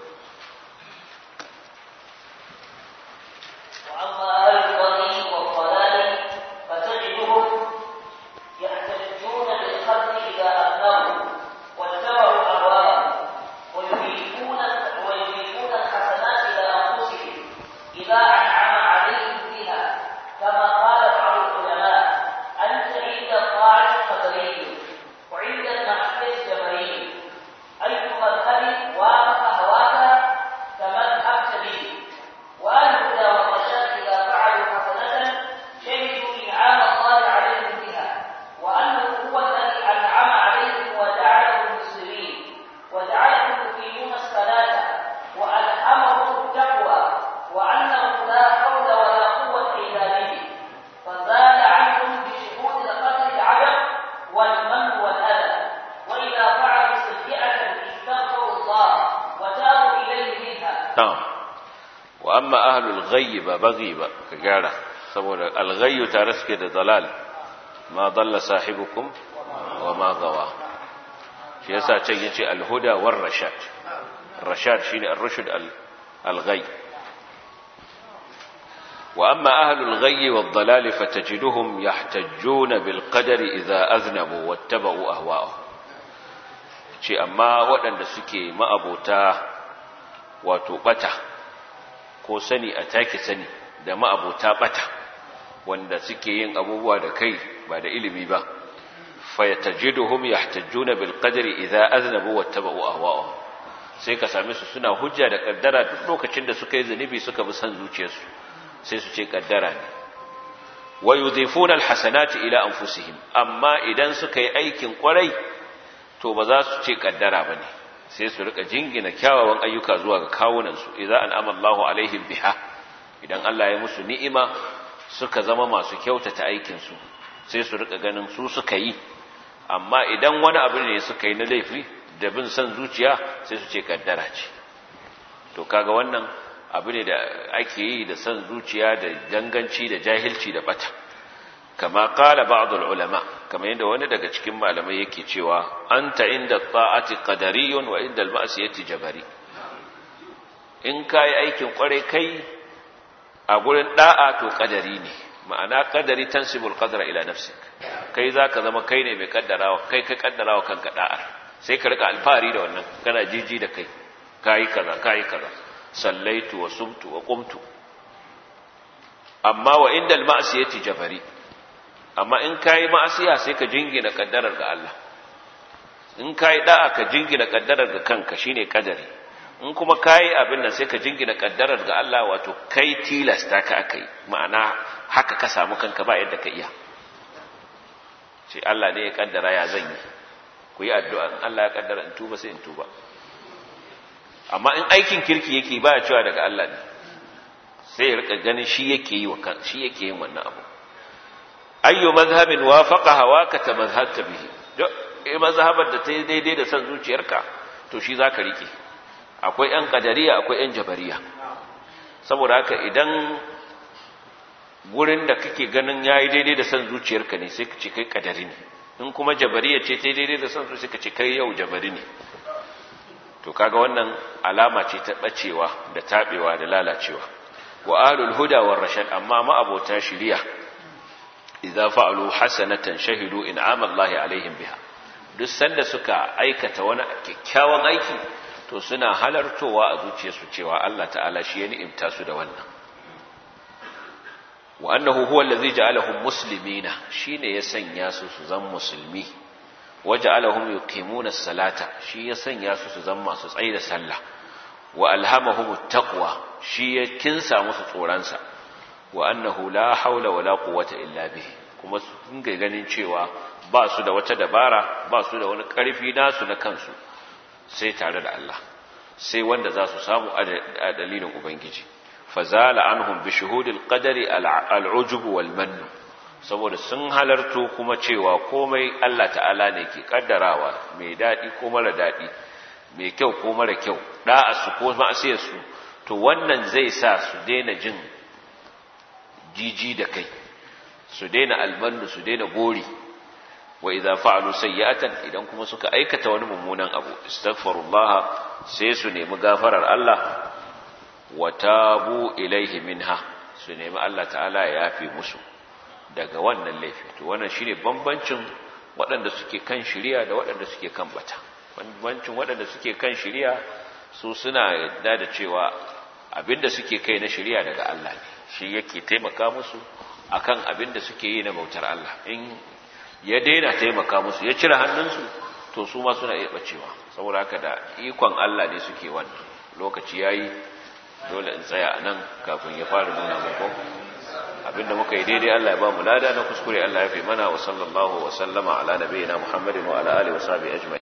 B: وأما أهل البغي والضلال فتجدهم يحتجون بالخلق إذا أذنبوا واتبعوا أهواءهم ويضيفون ويضيفون الحسنات إلى أنفسهم إذا أنعم عليهم بها كما قال بعض العلماء أنت عند الطاعة قدري وعند المعصية جبري أي مذهب وافق هواك كمذهب سبيل وأهل الهدى والرشاد إذا فعلوا حسنة شهدوا إنعام الله عليهم بها وأنه هو الذي أنعم عليهم وجعلهم مسلمين وجعلهم يقيمون الصلاة وألهمهم التقوى وأنه لا حول ولا قوة إلا به فزال عنهم بشهود القتل العجب والمن والأذى وإذا فعلوا سيئة استغفروا الله وتابوا إليه منها
A: na'am wa amma ahlul ghayyi ba baghi ba ka gyara saboda al-ghayyu tare suke da dalal ma dalla sahibukum wa ma gawa shi yasa can yace al-huda war rashad rashad shine ar-rushd al-ghayy wa amma ahlul ghayyi wad dalal fatajiduhum yahtajjuna bil qadari idza aznabu wattaba'u ahwa'ahum ce amma waɗanda suke ma'abota wato bata ko sani a take sani da ma'abota bata wanda suke yin abubuwa da kai ba da ilimi ba fayatajiduhum yahtajjuna bil qadri idza aznabu wattaba'u ahwa'ahum sai ka same su suna hujja da kaddara duk lokacin da suka yi zunubi suka bi san zuciyarsu sai su ce kaddara ne wa yudhifuna al hasanati ila anfusihim amma idan suka yi aikin kwarai to ba za su ce kaddara bane sai su rika jingina kyawawan ayyuka zuwa ga kawunansu idan an'ama Allahu alaihim biha idan Allah ya musu ni'ima suka zama masu kyautata aikin su sai su rika ganin su suka yi amma idan wani abu ne suka yi na laifi da bin san zuciya sai su ce kaddara ce to kaga wannan abu ne da ake yi da san zuciya da danganci da jahilci da bata kama qala ba'd ulama kamar yadda wani daga cikin malamai yake cewa anta inda ta'ati qadariyun wa inda al-ma'siyati jabari in kai aikin kware kai a gurin da'a to qadari ne ma'ana qadari tansibul qadra ila nafsik kai zaka zama kai ne mai kaddarawa kai ka kaddarawa kanka da'a sai ka rika alfahari da wannan kana jiji da kai kai kaza kai kaza sallaitu wa sumtu wa qumtu amma wa inda al-ma'siyati jabari amma in kayi ma'asiya sai ka jingina kaddarar ga Allah in kayi da'a ka jingina kaddarar ga kanka shine kadari in kuma kayi abin nan sai ka jingina kaddarar ga Allah wato kai tilasta ka akai ma'ana haka ka samu kanka ba yadda ka iya sai Allah ne ya kaddara ya zan yi ku yi addu'a in Allah ya kaddara in tuba sai in tuba amma in aikin kirki yake ba ya cewa daga Allah ne sai ya rika ganin shi yake yi wa kan shi yake yin wannan abu ayyu mazhabin wafaqa hawaka tamazhabta bihi duk mazhabar da ta yi daidai da san zuciyarka to shi zaka rike akwai yan qadariya akwai yan jabariya saboda haka idan gurin da kake ganin yayi daidai da san zuciyarka ne sai ka ce kai qadari ne in kuma jabariya ce ta yi daidai da san zuciyarka ka ce kai yau jabari ne to kaga wannan alama ce ta bacewa da tabewa da lalacewa wa ahlul huda war rashad amma ma abota shiriya idza fa'alu hasanatan shahidu in'ama Allah alaihim biha duk sanda suka aikata wani kyakkyawan aiki to suna halartowa a zuciyarsu cewa Allah ta'ala shi ya ni'imta su da wannan wa annahu huwa allazi ja'alahum muslimina shine ya sanya su su zama musulmi wa ja'alahum yuqimuna as-salata shi ya sanya su su zama masu tsayi da sallah wa alhamahum at-taqwa shi ya kinsa musu tsoransa wa annahu la haula wala quwwata illa bihi kuma su dinga ganin cewa ba su da wata dabara ba su da wani ƙarfi nasu na kansu sai tare da Allah sai wanda za su samu a dalilin ubangiji fazala anhum bi shuhudil qadari al'ujub wal mann saboda sun halarto kuma cewa komai Allah ta'ala ne ke kaddarawa mai dadi ko mara dadi mai kyau ko mara kyau da'a su ko ma'asiyar su to wannan zai sa su daina jin jiji da kai su daina almannu su daina gori wa idza fa'alu sayyi'atan idan kuma suka aikata wani mummunan abu astaghfirullah sai su nemi gafarar Allah wa tabu ilaihi minha su nemi Allah ta'ala ya yafe musu daga wannan laifi to wannan shine bambancin waɗanda suke kan shari'a da waɗanda suke kan bata bambancin waɗanda suke kan shari'a su suna yadda da cewa abinda suke kai na shari'a daga Allah ne shi yake taimaka musu akan abinda suke yi na bautar Allah in ya daina taimaka musu ya cire hannunsu to su ma suna iya bacewa saboda haka da ikon Allah ne suke wannan lokaci yayi dole in tsaya nan kafin ya fara nuna muku abinda muka yi daidai Allah ya ba mu lada na kuskure Allah ya fi mana wa sallallahu wa sallama ala nabiyina Muhammadin wa ala alihi wa sahbihi ajma'in